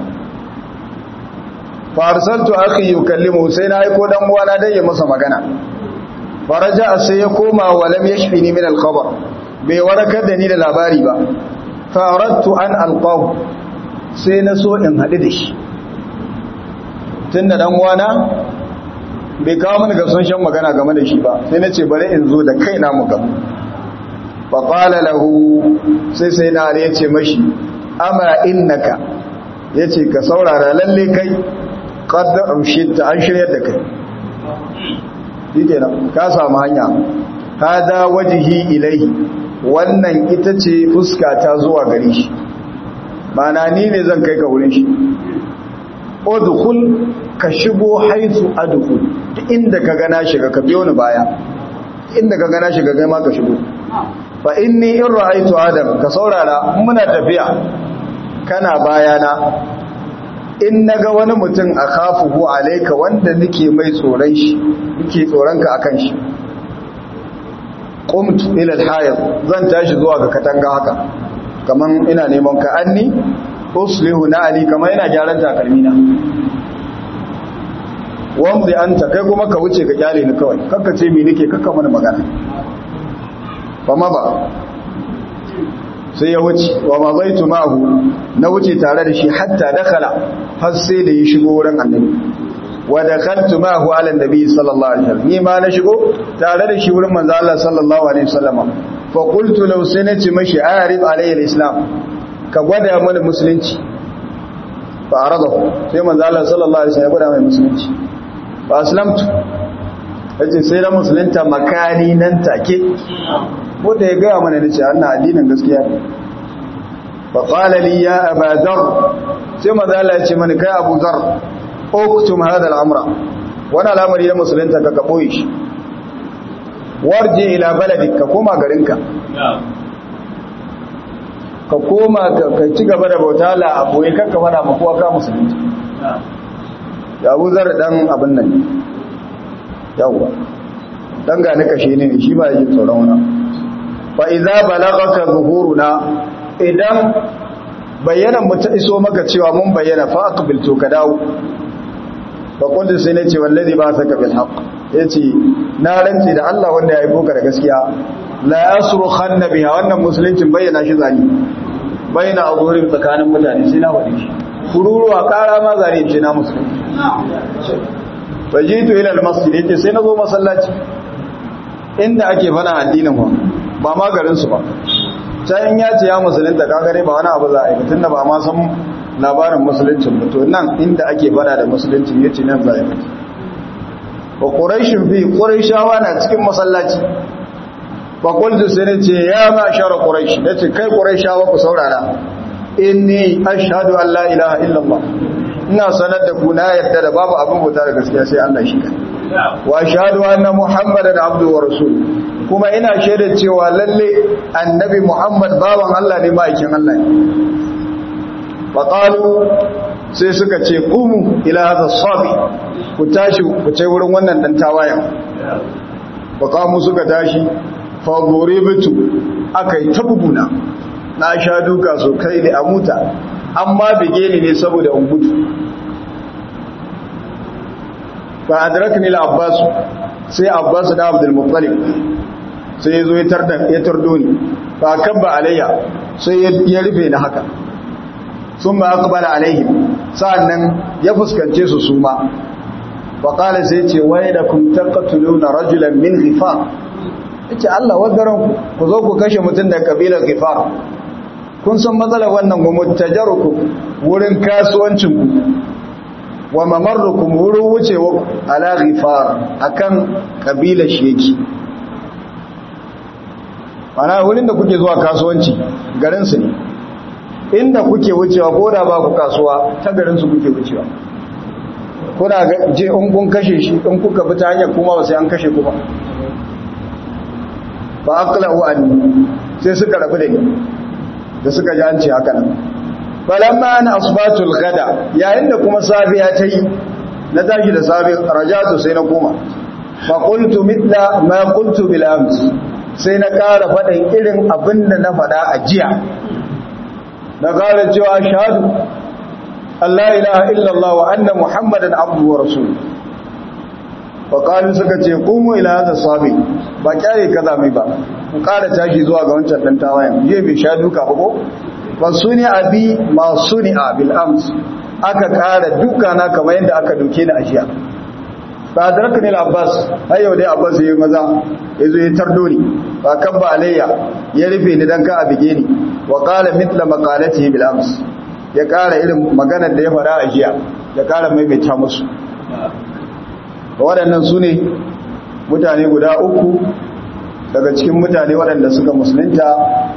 farsaltu akhi yukallimu sai na aiko dan uwana dai ya masa magana faraja sai ya koma wa lam yashfini min al-khabar bai warakar da ni da labari ba faradtu an alqahu sai na so in hadu da shi tunda dan uwana bai kawo mini gamsashen magana game da shi ba sai na ce bari in zo da kaina mu gamu faƙala lahu sai sai na ya ce mashi ama innaka ya ce ka saurara lalle kai ƙadda amshita an shirya da kai shi kenan ka samu hanya hada wajihi ilai wannan ita ce fuska ta zuwa gari shi mana ni ne zan kai ka wurin shi udkhul ka shigo haitu adkhul duk inda ka gana shiga ka biyo ni baya inda ka gana shiga kai ma ka shigo fa inni in ra'aytu adam ka saurara muna tafiya kana bayana in naga wani mutum akhafuhu alayka wanda nake mai tsoron shi nake tsoron ka akan shi qumtu ila al-hayat zan tashi zuwa ga katanga haka kaman ina neman ka anni uslihu na ali kaman ina gyaran takalmi na wamdi anta kai kuma ka wuce ka kyale ni kawai kakka ce mi nake kakka mana magana ba ma ba sai ya wuce wa ma zaitu ma'ahu na wuce tare da shi hatta dakala har sai da ya shigo wurin annabi wa dakhaltu ma'ahu ala annabi sallallahu alaihi wasallam ni ma na shigo tare da shi wurin manzo Allah sallallahu alaihi wasallam fa qultu law sanati mashi arif alayhi alislam ka gwada mana musulunci fa aradahu sai manzo Allah sallallahu alaihi wasallam ya gwada mai musulunci fa aslamtu yace sai da musulunta makani nan take ko da ya gaya mana nace annan addinin gaskiya ne fa qala li ya aba dhar sai manzo Allah ya ce mani kai Abu Dhar uktum hada al-amra wani al'amari na musulunta ka boye shi warji ila baladik ka koma garinka ka koma ka ci gaba da bauta la a boye kanka fada ma kowa ka musulunci da Abu Dhar dan abin nan yawwa dan ga nika shi ne shi ba yake tsoron wani fa idza balagaka zuhuruna idan bayyana mu ta iso maka cewa mun bayyana fa aqbil to ka dawo fa qultu sai nace wallazi ba saka bil haqq yace na rantsi da Allah wanda ya aiko ka da gaskiya la yasru khanna biha wannan musuluncin bayyana shi zani bayyana azurin tsakanin mutane sai na wadi shi kururuwa kara ma zane ce na musulunci fajitu ila almasjid yace sai nazo masallaci inda ake fana addinin wa ba ma garin su ba can ya ce ya musulunta ka gare ba wani abu za a yi tunda ba ma san labarin musuluncin ba to nan inda ake fada da musuluncin yace nan za a yi wa quraishin fi quraishawa na cikin masallaci fa qultu sai nace ya ma shara quraish nace kai quraishawa ku saurara inni ashhadu an la ilaha illallah ina sanar da ku na yadda da babu abin bauta da gaskiya sai Allah shi kai wa ashhadu anna muhammadan abdu wa rasul kuma ina shaidar cewa lalle annabi muhammad bawan Allah ne ma'aikin Allah ne fa qalu sai suka ce qumu ila hadha sabi ku tashi ku ce wurin wannan dan tawayan fa qamu suka tashi fa duribitu akai tabubuna na sha duka so kai da amuta amma bige ni ne saboda in gudu fa adrakni al-abbas sai abbas da abdul muttalib sai yazo ya tarda ya tardo ni fa kabba alayya sai ya rufe ni haka summa aqbala alaihim sa'annan ya fuskance su suma fa qala sai ce waylakum taqtuluna rajulan min ghifar yace Allah wadaran ku zo ku kashe mutun da kabilar ghifar kun san matsalar wannan mutajarukum wurin kasuwancinku wa mamarrukum wurin wucewa ala ghifar akan kabilar sheki mana wurin da kuke zuwa kasuwanci garin su ne inda kuke wucewa ko da ba ku kasuwa ta garin su kuke wucewa kuna je in kun kashe shi in kuka bi ta hanyar kuma ba sai an kashe kuma ba aqla'u anni sai suka rabu da ni da suka ji an ce haka nan balamma an asbatul gada yayin da kuma safiya ta yi na tashi da safi rajatu sai na koma fa qultu mithla ma qultu bil ams sai na ƙara faɗin irin abin da na faɗa a jiya na ƙara cewa shahadu Allah ilaha illallah wa anna muhammadan abdu wa rasul wa qalu suka ce qumu ila hadha sabi ba kyare kaza mai ba ku ƙara tashi zuwa ga wancan dan tawayen je bai sha duka ba ko fa suni abi ma suni bil ams aka ƙara duka na kamar yadda aka duke ni a jiya ba adrakani al-abbas har yau dai abbas yayi maza yazo ya tardo ni ba kan ba alayya ya rufe ni dan ka abige ni wa qala mithla maqalatihi bil ams ya kara irin maganar da ya fara a jiya ya kara maimaita musu waɗannan su ne mutane guda uku daga cikin mutane waɗanda suka musulunta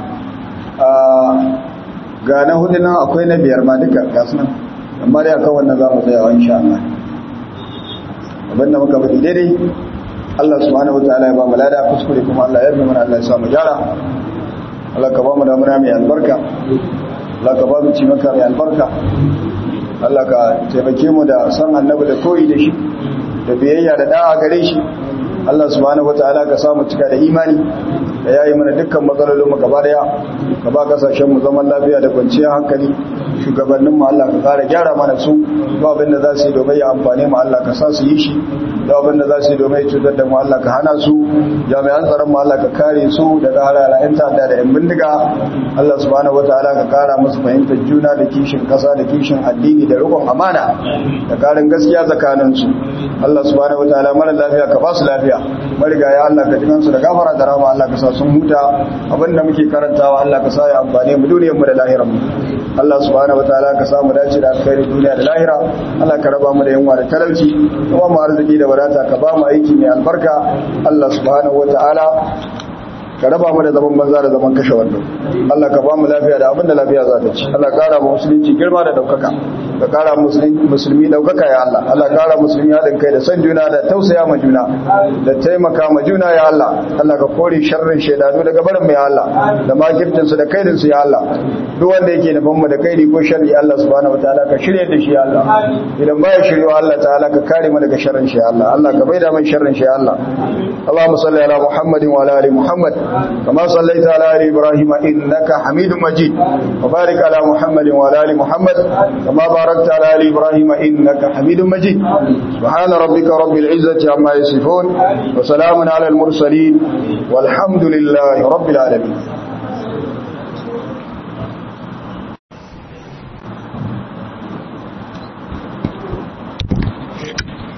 ga na hudu nan akwai na biyar ma duka gasu nan amma dai akan wannan za mu tsayawa insha Allah abinda muka faɗi daidai Allah subhanahu wataala ya ba mu lada kuskure kuma Allah ya yarda mana Allah ya sa mu gyara Allah ka ba mu damuna mai albarka Allah ka ba mu ci maka mai albarka Allah ka taimake mu da san annabi da koyi da shi da biyayya da da'a gare shi Allah subhanahu wataala ka samu cika da imani da yayi mana dukkan matsalolin mu gaba daya ka ba kasashen mu zaman lafiya da kwanciyar hankali shugabannin mu Allah ka kara gyara mana su ba abin da za su yi domin ya amfane mu Allah ka sa su yi shi da abin da za su yi domin cutar da mu Allah ka hana su jami'an tsaron mu Allah ka kare su daga hararayen ta'adda da yan bindiga Allah subhanahu wataala ka kara musu fahimtar juna da kishin kasa da kishin addini da rikon amana da karin gaskiya tsakanin su Allah subhanahu wataala mara lafiya ka ba su lafiya marigaya Allah ka jikan su da gafara da rahama Allah ka sa sun huta abinda muke karantawa Allah ka sa ya amfane mu duniyar mu da lahirar mu Allah subhanahu wataala ka samu dace da alkhairi duniya da lahira Allah ka raba mu da yunwa da talauci kuma mu arziki da wadata ka ba mu aiki mai albarka Allah subhanahu wataala ka raba mu da zaman banza da zaman kashe wando Allah ka ba mu lafiya da abin da lafiya za ta ci Allah kara mu musulunci girma da daukaka ka kara musulmi daukaka ya Allah Allah kara musulmi haɗin kai da san juna da tausaya ma juna da taimaka ma juna ya Allah Allah ka kore sharrin shaidanu daga barin mu ya Allah da makirtin su da kaidin su ya Allah duk wanda yake nufin mu da kaidi ko sharri Allah subhanahu wataala ka shirye da shi ya Allah idan baya shiryo Allah ta'ala ka kare mu daga sharrin shi ya Allah Allah ka maida mai sharrin shi ya Allah Allahumma salli ala Muhammadin wa ala ali Muhammad كما صليت على آل إبراهيم إنك حميد مجيد وبارك على محمد وعلى آل محمد كما باركت على آل إبراهيم إنك حميد مجيد سبحان ربك رب العزة عما يصفون وسلام على المرسلين والحمد لله رب العالمين